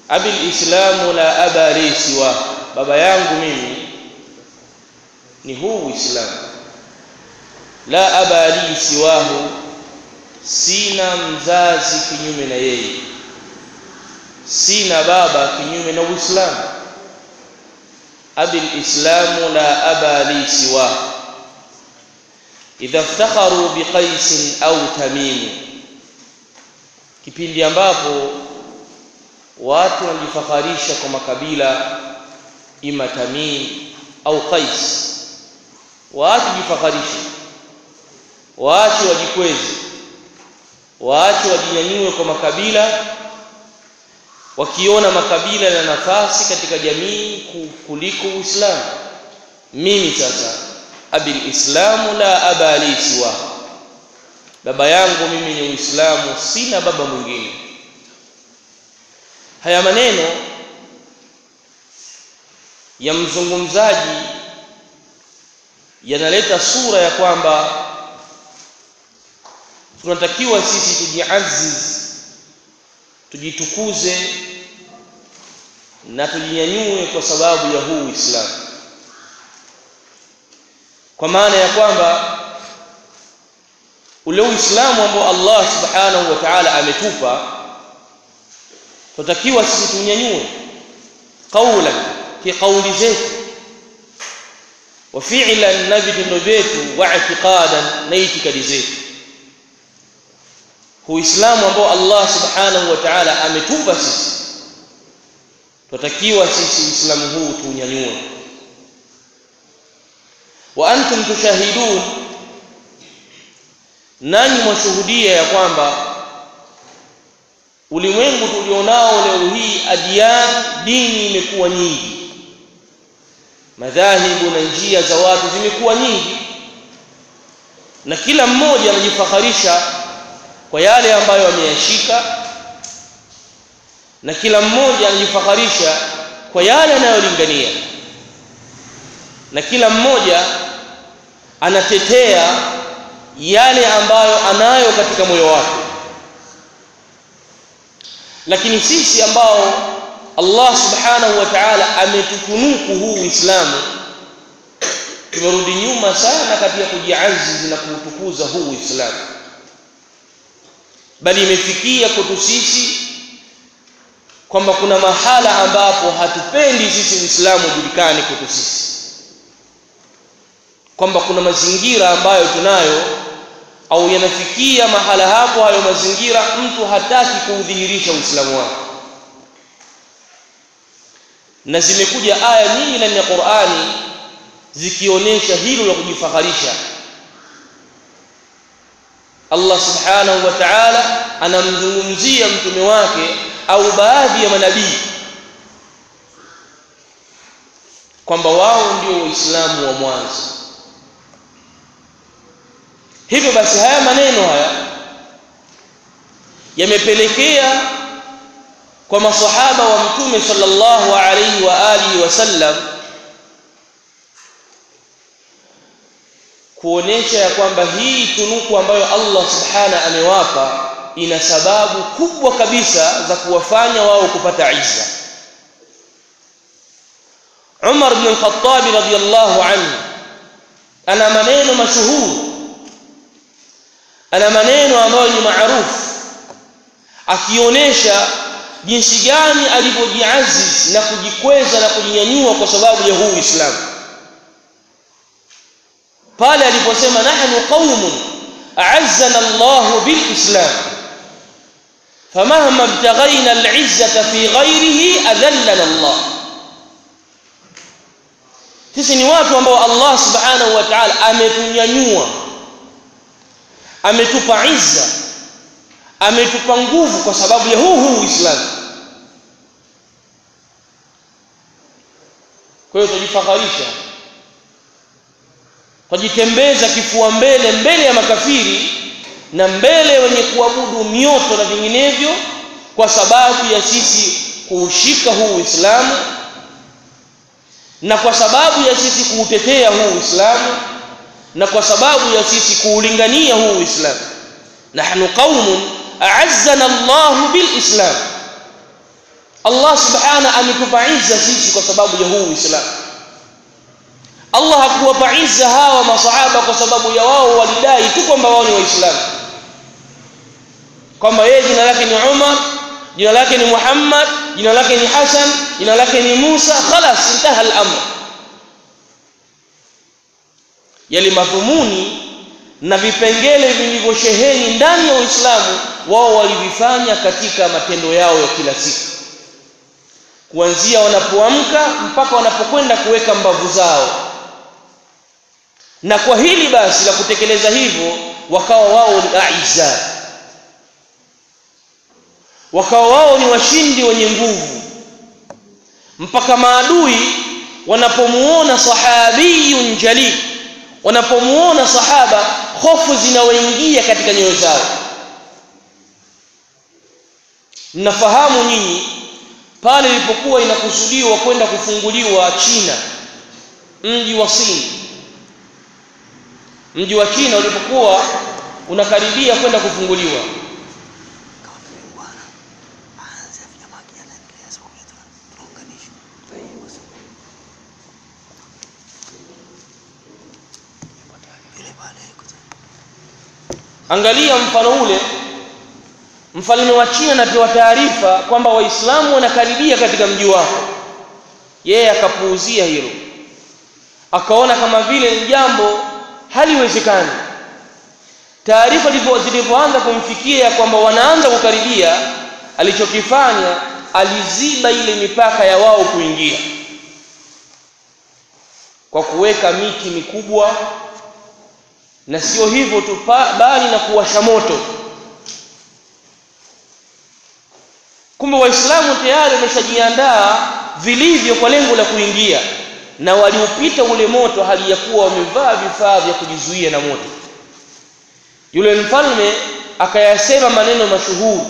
abil islamu la aba li siwa baba yangu mimi ni huu uislamu la aba li siwahu sina mzazi kinyume na yeye sina baba kinyume na uislamu abil islamu la aba li siwahu idha iftakharu biqais au tamim kipindi ambapo watu wanajifakharisha kwa makabila ima tamim au qais waache jifakharishe waache wajikweze waache wajinyanyue kwa makabila wakiona makabila na nafasi katika jamii kuliko Uislamu mimi sasa abil islamu la aba li siwa baba yangu mimi ni Uislamu sina baba mwingine haya maneno ya mzungumzaji yanaleta sura ya kwamba tunatakiwa sisi tujiaziz tujitukuze na tujinyanyue kwa sababu ya huu Uislamu kwa maana ya kwamba ule Uislamu ambao Allah Subhanahu wa Ta'ala ametupa tunatakiwa sisi tunyanyue qaulan ki qauli zetu wa fi'lan na vitendo vyetu wa i'tiqadan na itikadi zetu Uislamu ambao Allah Subhanahu wa Ta'ala ametupa sisi tunatakiwa sisi Uislamu huu tunyanyue wa antum tushahidun nanyi mwashuhudia ya kwamba ulimwengu tulionao leo hii adiyan dini imekuwa nyingi madhahibu na njia za watu zimekuwa nyingi na kila mmoja anajifakharisha kwa yale ambayo ameyashika na kila mmoja anajifakharisha kwa yale anayolingania na kila mmoja anatetea yale ambayo anayo katika moyo wake lakini sisi ambao Allah subhanahu wa ta'ala ametutunuku huu Uislamu tumerudi nyuma sana katika kujiazizi na kuutukuza huu Uislamu bali imefikia kwetu sisi kwamba kuna mahala ambapo hatupendi sisi Uislamu ujulikane kwetu sisi kwamba kuna mazingira ambayo tunayo au yanafikia mahala hapo hayo mazingira mtu hataki kuudhihirisha Uislamu wake na zimekuja aya nyingi ndani ya Qur'ani zikionyesha hilo la kujifakharisha Allah subhanahu wa ta'ala anamzungumzia mtume wake au baadhi ya manabii kwamba wao ndio waislamu wa mwanzo hivyo basi haya maneno haya yamepelekea kwa masahaba wa mtume sallallahu alayhi wa alihi wasallam kuonesha ya kwamba hii tunuku ambayo Allah subhana amewapa ina sababu kubwa kabisa za kuwafanya wao kupata izza Umar ibn al-Khattab radiyallahu anhu ana maneno mashuhuri ana maneno ambayo ni maarufu akionyesha jinsi gani alivyojiaziz na kujikweza na kujinyanyua kwa sababu ya huu Uislamu pale aliposema nahnu qaumun a'azzana Allah bilislam famahma ibtaghayna al'izzata fi ghayrihi adhallana Allah sisi ni watu ambao Allah subhanahu wa ta'ala ametunyanyua ametupa izza ametupa nguvu kwa sababu ya huu huu Uislamu kwa hiyo tujifakharisha tujitembeza kifua mbele mbele ya makafiri na mbele wenye kuabudu mioto na vinginevyo kwa sababu ya sisi kuushika huu Uislamu na kwa sababu ya sisi kuutetea huu Uislamu na kwa sababu ya sisi kuulingania huu Uislamu nahnu qaumun a'azzana Allah bilislam Allah subhana ametupa izza sisi kwa sababu ya huu Uislamu Allah hakuwapa izza hawa masahaba kwa sababu ya wao walidai tu kwamba wao ni waislamu kwamba yeye jina lake ni Umar jina lake ni Muhammad jina lake ni Hassan jina lake ni Musa khalas intaha al-amr yale madhumuni na vipengele vilivyosheheni ndani ya Uislamu wao walivifanya katika matendo yao ya kila siku kuanzia wanapoamka mpaka wanapokwenda kuweka mbavu zao na kwa hili basi la kutekeleza hivyo wakawa wao ni aiza wakawa wao ni washindi wenye nguvu mpaka maadui wanapomuona sahabiyun jalil wanapomuona sahaba hofu zinawaingia katika nyoyo zao mnafahamu nyinyi pale ilipokuwa inakusudiwa kwenda kufunguliwa China mji wa Sin mji wa China ulipokuwa unakaribia kwenda kufunguliwa angalia mfano ule mfalme wa China anapewa taarifa kwamba waislamu wanakaribia katika mji wako yeye akapuuzia hilo akaona kama vile ni jambo haliwezekani taarifa zilipoanza kumfikia kwamba wanaanza kukaribia alichokifanya aliziba ile mipaka ya wao kuingia kwa kuweka miti mikubwa na sio hivyo tu bali na kuwasha moto kumbe waislamu tayari wameshajiandaa vilivyo kwa lengo la kuingia na waliupita ule moto hali ya kuwa wamevaa vifaa vya kujizuia na moto yule mfalme akayasema maneno mashuhuri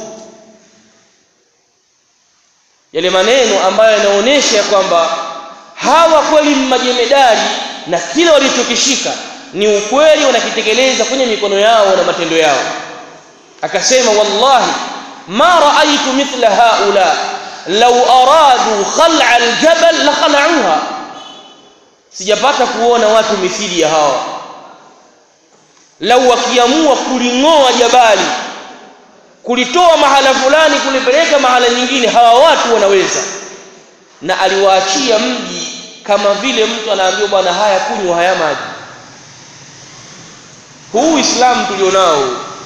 yale maneno ambayo yanaonyesha kwamba hawa kweli majemedari na kile walichokishika ni ukweli wanakitekeleza kwenye mikono yao na matendo yao akasema wallahi ma raaitu mithla haula law aradu khal'a aljabal la khala'uha sijapata kuona watu mithili ya hawa lau wakiamua kuling'oa jabali kulitoa mahala fulani kulipeleka mahala nyingine hawa watu wanaweza na aliwaachia mji kama vile mtu anaambiwa bwana haya kunywa haya maji huu Uislamu tulionao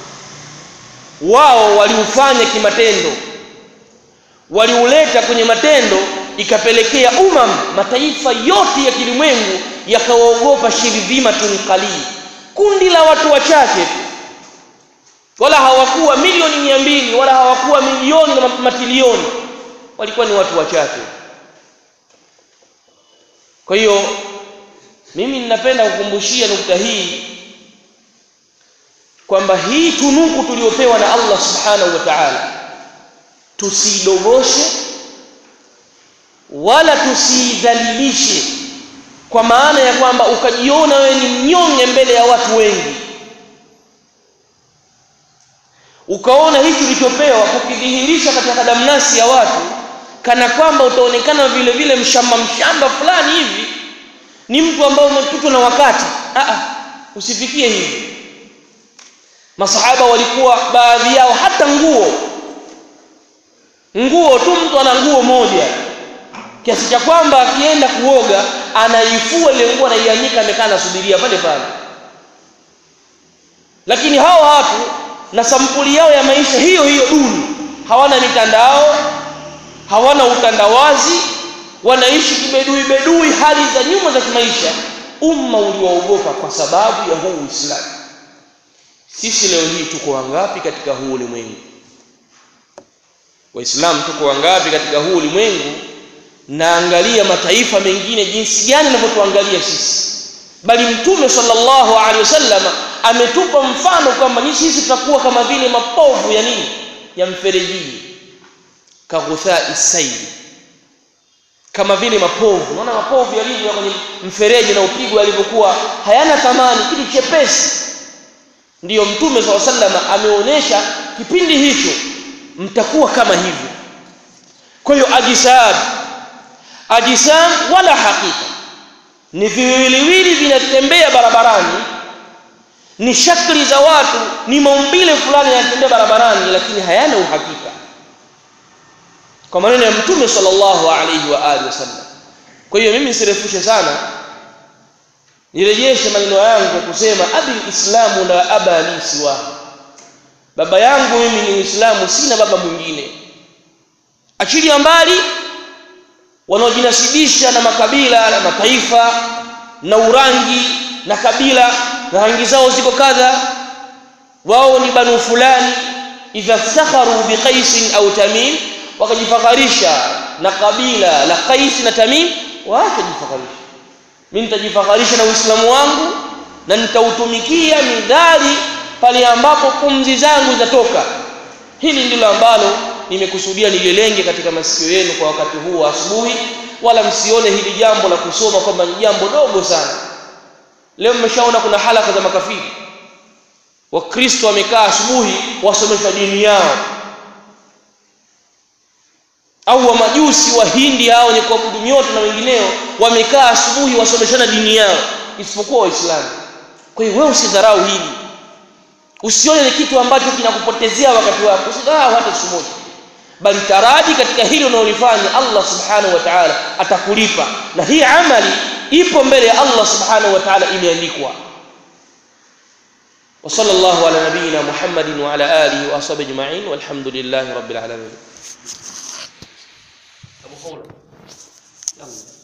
wao waliufanya kimatendo waliuleta kwenye matendo ikapelekea umam mataifa yote ya kilimwengu yakawaogopa shirdhimatun qalil kundi la watu wachache wala hawakuwa milioni mia mbili wala hawakuwa milioni na matilioni walikuwa ni watu wachache kwa hiyo mimi ninapenda kukumbushia nukta hii kwamba hii tunuku tuliyopewa na Allah subhanahu wa ta'ala tusidogoshe wala tusidhalilishe kwa maana ya kwamba ukajiona wewe ni mnyonge mbele ya watu wengi ukaona hichi ulichopewa kukidhihirisha katika damnasi ya watu kana kwamba utaonekana vile vile mshamba mshamba fulani hivi ni mtu ambaye umepitwa na wakati Aa, usifikie hivi masahaba walikuwa baadhi yao hata nguo nguo tu mtu ana nguo moja kiasi cha kwamba akienda kuoga anaifua ile nguo anaianika amekaa anasubiria pale pale lakini hao watu na sampuli yao ya maisha hiyo hiyo duni hawana mitandao hawana utandawazi wanaishi kibedui bedui hali za nyuma za kimaisha umma uliwaogopa kwa sababu ya huu Uislamu sisi leo hii tuko wangapi katika huu ulimwengu waislamu tuko wangapi katika huu ulimwengu naangalia mataifa mengine jinsi gani yanavyotuangalia sisi bali mtume sallallahu alaihi wasallam ametupa mfano kwamba ni sisi tutakuwa kama vile mapovu ya nini ya mferejini kaghutha isaidi kama vile mapovu unaona mapovu yalivyo kwenye mfereji na upigwa yalivyokuwa hayana thamani kitu chepesi ndiyo mtume sallallahu alaihi wasallam ameonyesha kipindi hicho mtakuwa kama hivyo kwa hiyo ajisad ajisam wala hakika ni viwiliwili vinatembea barabarani ni shakli za watu ni maumbile fulani yanatembea barabarani lakini hayana uhakika kwa maneno ya mtume sallallahu alaihi wa alihi wasallam kwa hiyo mimi sirefushe sana nirejeshe maneno yangu kwa kusema abi islamu la aba li siwa baba yangu mimi ni uislamu sina baba mwingine achilia mbali wanaojinasibisha na makabila na mataifa na urangi na kabila na rangi zao ziko kadha wao ni banu fulani idha ftakharu biqais au tamim wakajifakharisha na kabila la qais na tamim waache jifakharisha mimi nitajifakharisha na uislamu wangu na nitautumikia midhali pale ambapo pumzi zangu zitatoka hili ndilo ambalo nimekusudia nililenge katika masikio yenu kwa wakati huu wa asubuhi wala msione hili jambo la kusoma kwamba ni jambo dogo sana leo mmeshaona kuna halaka za makafiri wakristo wamekaa asubuhi wasomeshwa dini yao au wa majusi wa hindi hao wenye kuabudu mioto na wengineo wamekaa asubuhi wasomeshana dini yao isipokuwa waislamu kwa hiyo wewe usidharau hili usione ni kitu ambacho kinakupotezea wakati wako usidharau hata siku moja bali taraji katika hili unalolifanya Allah subhanahu wa ta'ala atakulipa na hii amali ipo mbele ya Allah subhanahu wa ta'ala imeandikwa وصلى الله على نبينا محمد وعلى آله وأصحابه أجمعين والحمد لله رب العالمين أبو خولة يلا